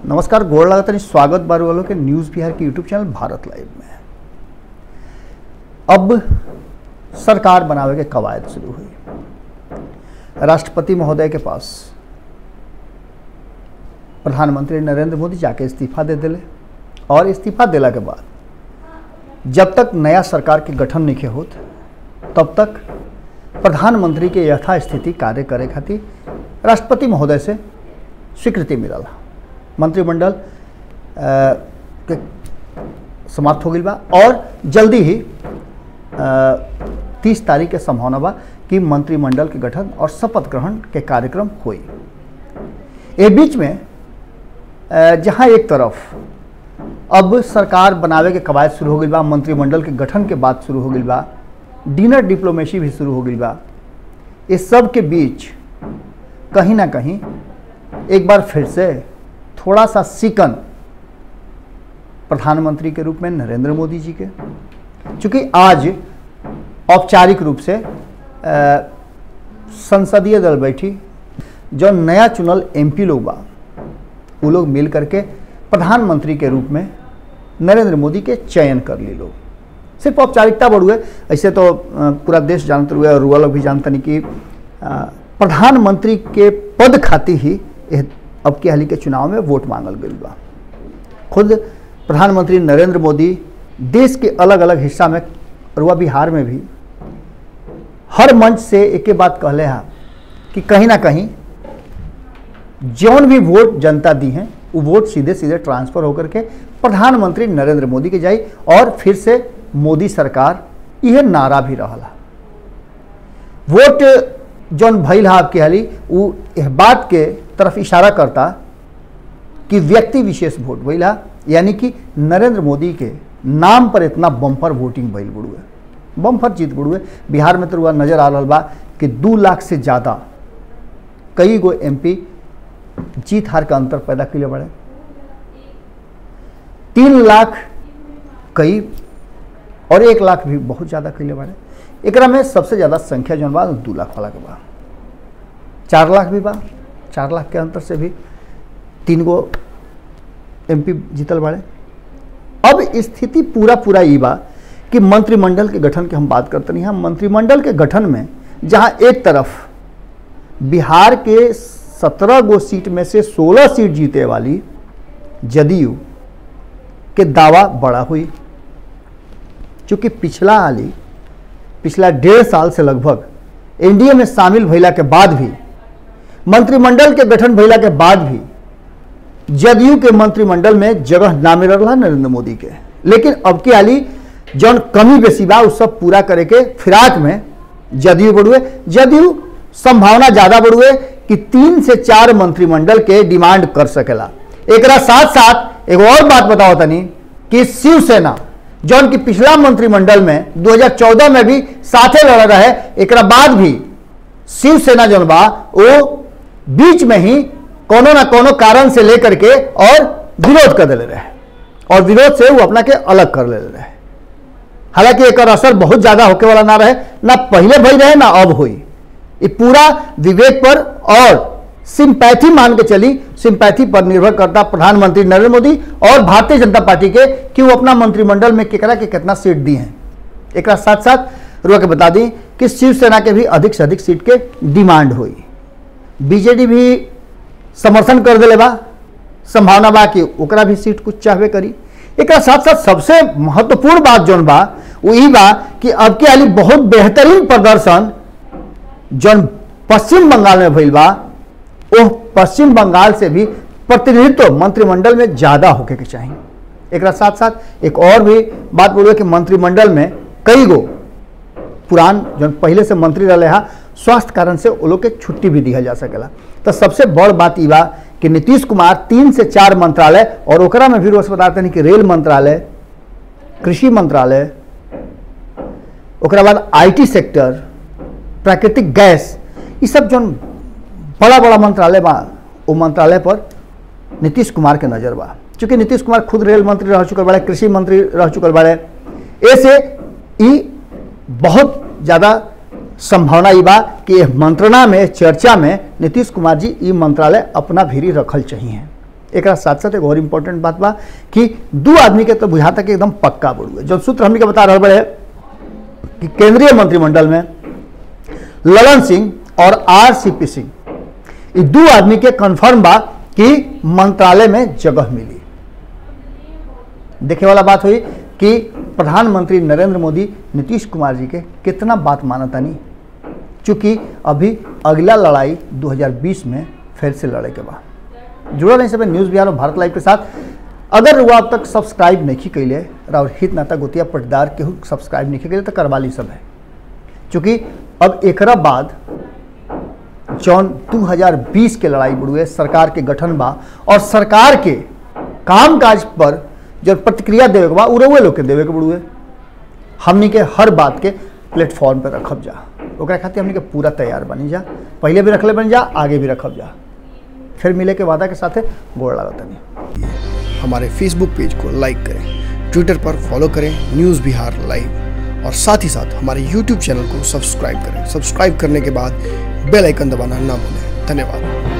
नमस्कार गोड़ लगातानी स्वागत बारू वालों के न्यूज़ बिहार के यूट्यूब चैनल भारत लाइव में अब सरकार बनावे के कवायद शुरू हुई राष्ट्रपति महोदय के पास प्रधानमंत्री नरेंद्र मोदी जाके इस्तीफा दे दिले और इस्तीफा देला के बाद जब तक नया सरकार के गठन नहीं होत तब तक प्रधानमंत्री के यथास्थिति कार्य करे खातिर राष्ट्रपति महोदय से स्वीकृति मिलल मंत्रिमंडल अ, के समाप्त हो गई बा और जल्दी ही तीस तारीख के संभावना बा कि मंत्रिमंडल के गठन और शपथ ग्रहण के कार्यक्रम हुई ए बीच में अ, जहां एक तरफ अब सरकार बनावे के कवायद शुरू हो गई बा मंत्रिमंडल के गठन के बाद शुरू हो गई बा डिनर डिप्लोमेसी भी शुरू हो गई बा इस सब के बीच कहीं ना कहीं एक बार फिर से थोड़ा सा सिकन प्रधानमंत्री के रूप में नरेंद्र मोदी जी के चूंकि आज औपचारिक रूप से अ, संसदीय दल बैठी जो नया चुनल एमपी लोग बा वो लोग मिल करके प्रधानमंत्री के रूप में नरेंद्र मोदी के चयन कर ली लोग सिर्फ औपचारिकता बढ़ुए ऐसे तो अ, पूरा देश जानते हुए और रुआ लोग भी जानते नहीं कि अ, प्रधानमंत्री के पद खातिर ही एह अब के हाल के चुनाव में वोट मांगल गई बा खुद प्रधानमंत्री नरेंद्र मोदी देश के अलग अलग हिस्सा में रुआ बिहार में भी हर मंच से एक बात कहले हा कि कहीं ना कहीं जौन भी वोट जनता दी हैं वो वोट सीधे सीधे ट्रांसफर होकर के प्रधानमंत्री नरेंद्र मोदी के जाई और फिर से मोदी सरकार यह नारा भी रहा वोट जौन भइल हा आपके हाली वो इस बात के तरफ इशारा करता कि व्यक्ति विशेष वोट भइल हा यानी कि नरेंद्र मोदी के नाम पर इतना बम्पर वोटिंग भइल बुड़ुए बम्पर जीत बुड़ुए बिहार में तो रुआ नजर आ रहा बा कि दू लाख से ज़्यादा कई गो एमपी जीत हार का अंतर पैदा कैले बड़े तीन लाख कई और एक लाख भी बहुत ज़्यादा कैले बड़े एकरा में सबसे ज़्यादा संख्या जौन बा दू लाख वाला के बा चार लाख भी बा चार लाख के अंतर से भी तीन गो एमपी जीतल बाड़े अब स्थिति पूरा पूरा ई बा कि मंत्रिमंडल के गठन की हम बात करते नहीं हम मंत्रिमंडल के गठन में जहां एक तरफ बिहार के सत्रह गो सीट में से सोलह सीट जीते वाली जदयू के दावा बड़ा हुई चूंकि पिछला हाली पिछला डेढ़ साल से लगभग एनडीए में शामिल भइला के बाद भी मंत्रिमंडल के गठन भइला के बाद भी जदयू के मंत्रिमंडल में जगह ना मिल रहा नरेंद्र मोदी के लेकिन अब की हाली जौन कमी बेसी बा उ सब पूरा करे के फिराक में जदयू बढ़ुए जदयू संभावना ज्यादा बढ़ुए कि तीन से चार मंत्रिमंडल के डिमांड कर सकेला एकरा साथ साथ एक और बात बताओ तनी कि शिवसेना जौन की पिछला मंत्रिमंडल में 2014 में भी साथे लड़ रहे एकरा बाद भी शिवसेना जौन बा वो बीच में ही कोनो ना कोनो कारण से लेकर के और विरोध कर दिले रहे और विरोध से वो अपना के अलग कर ले रहे हालांकि एक असर बहुत ज्यादा होके वाला ना रहे ना पहले भई रहे ना अब हुई ये पूरा विवेक पर और सिंपैथी मान के चली सिंपैथी पर निर्भर करता प्रधानमंत्री नरेंद्र मोदी और भारतीय जनता पार्टी के कि वो अपना मंत्रिमंडल में केकरा के कितना सीट दी हैं एक साथ साथ रुआ के बता दी कि शिवसेना के भी अधिक से अधिक सीट के डिमांड हुई बीजेडी भी समर्थन कर दिले बा संभावना बा कि ओकरा भी सीट कुछ चाहबे करी एक साथ साथ सबसे महत्वपूर्ण बात जौन बा वो ई बा कि अब के हाली बहुत बेहतरीन प्रदर्शन जौन पश्चिम बंगाल में भइल बा वो पश्चिम बंगाल से भी प्रतिनिधित्व मंत्रिमंडल में ज्यादा होके के चाहिए एक साथ साथ एक और भी बात बोलिए कि मंत्रिमंडल में कई गो पुरान जौन पहले से मंत्री रहे हा स्वास्थ्य कारण से वो लोग के छुट्टी भी दिया जा सकेला तो सबसे बड़ बात ई बा कि नीतीश कुमार तीन से चार मंत्रालय और ओकरा में भी रोज बताते हैं कि रेल मंत्रालय कृषि मंत्रालय ओकरा बाद आईटी सेक्टर प्राकृतिक गैस ये सब जौन बड़ा बड़ा मंत्रालय बा वो मंत्रालय पर नीतीश कुमार के नजर बा चूंकि नीतीश कुमार खुद रेल मंत्री रह चुकल बाड़े कृषि मंत्री रह चुकल बाड़े ऐसे ई बहुत ज़्यादा संभावना ई बा कि एह मंत्रणा में चर्चा में नीतीश कुमार जी ई मंत्रालय अपना भीरी रखल चाहिए एक साथ साथ एक और इम्पोर्टेंट बात बा कि दू आदमी के तो बुझाता कि एकदम पक्का बड़ुए जब सूत्र हमने के बता रहा बड़े कि केंद्रीय मंत्रिमंडल में ललन सिंह और आर सी पी सिंह ये दो आदमी के कंफर्म बा कि मंत्रालय में जगह मिली देखे वाला बात हुई कि प्रधानमंत्री नरेंद्र मोदी नीतीश कुमार जी के कितना बात मानता नहीं चूंकि अभी अगला लड़ाई 2020 में फिर से लड़े के बाद जुड़ल नहीं सब न्यूज़ बिहार और भारत लाइव के साथ अगर वो अब तक सब्सक्राइब नहीं कैले और हित नाता गोतिया पटदार केहू सब्सक्राइब नहीं कैले तो करवा ली सब है चूँकि अब एकरा बाद जौन 2020 के लड़ाई बुड़ुए सरकार के गठन बा और सरकार के काम काज पर जो प्रतिक्रिया देवे के बा उड़े लोग के देवे के बुड़ुए हमनी के हर बात के प्लेटफॉर्म पर रखब जा ओकरा खातिर हमनी के पूरा तैयार बनी जा पहले भी रखले बन जा आगे भी रखब जा फिर मिले के वादा के साथे गोड़ लागत नहीं हमारे फेसबुक पेज को लाइक करें ट्विटर पर फॉलो करें न्यूज़ बिहार लाइव और साथ ही साथ हमारे यूट्यूब चैनल को सब्सक्राइब करें सब्सक्राइब करने के बाद बेल आइकन दबाना ना भूलें धन्यवाद